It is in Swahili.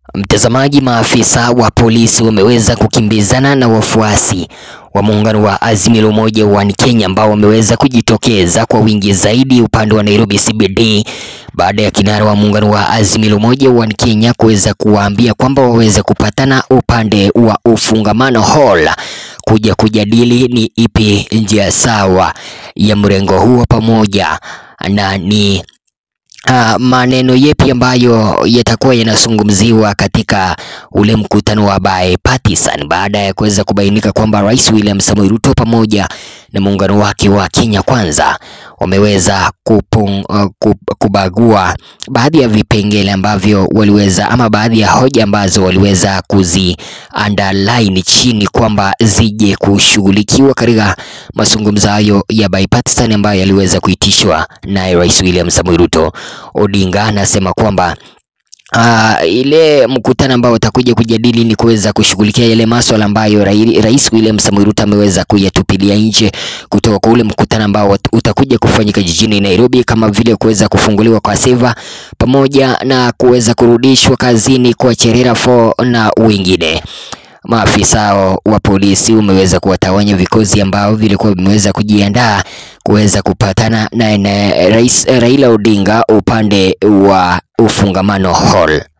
Mtazamaji, maafisa wa polisi wameweza kukimbizana na wafuasi wa muungano wa Azimio la Umoja wa Kenya ambao wameweza kujitokeza kwa wingi zaidi upande wa Nairobi CBD baada ya kinara wa muungano wa Azimio la Umoja wa Kenya kuweza kuwaambia kwamba waweze kupatana upande wa ufungamano hall kuja kujadili ni ipi njia sawa ya mrengo huo pamoja na ni Uh, maneno yepi ambayo yatakuwa yanazungumziwa katika ule mkutano wa bipartisan baada ya kuweza kubainika kwamba Rais William Samoei Ruto pamoja na muungano wake wa Kenya Kwanza wameweza kupung, uh, kubagua baadhi ya vipengele ambavyo waliweza ama baadhi ya hoja ambazo waliweza kuzi underline chini kwamba zije kushughulikiwa katika mazungumzo hayo ya bipartisan ambayo yaliweza kuitishwa naye Rais William Samoei Ruto. Odinga anasema kwamba Uh, ile mkutano ambao utakuja kujadili ni kuweza kushughulikia yale masuala ambayo Rais William Samoei Ruto ameweza kuyatupilia nje kutoka kwa ule mkutano ambao utakuja kufanyika jijini Nairobi, kama vile kuweza kufunguliwa kwa seva pamoja na kuweza kurudishwa kazini kwa Cherera 4 na wengine. Maafisa wa polisi wameweza kuwatawanya vikosi ambao vilikuwa vimeweza kujiandaa kuweza kupatana na, na Rais Raila Odinga upande wa ufungamano hall.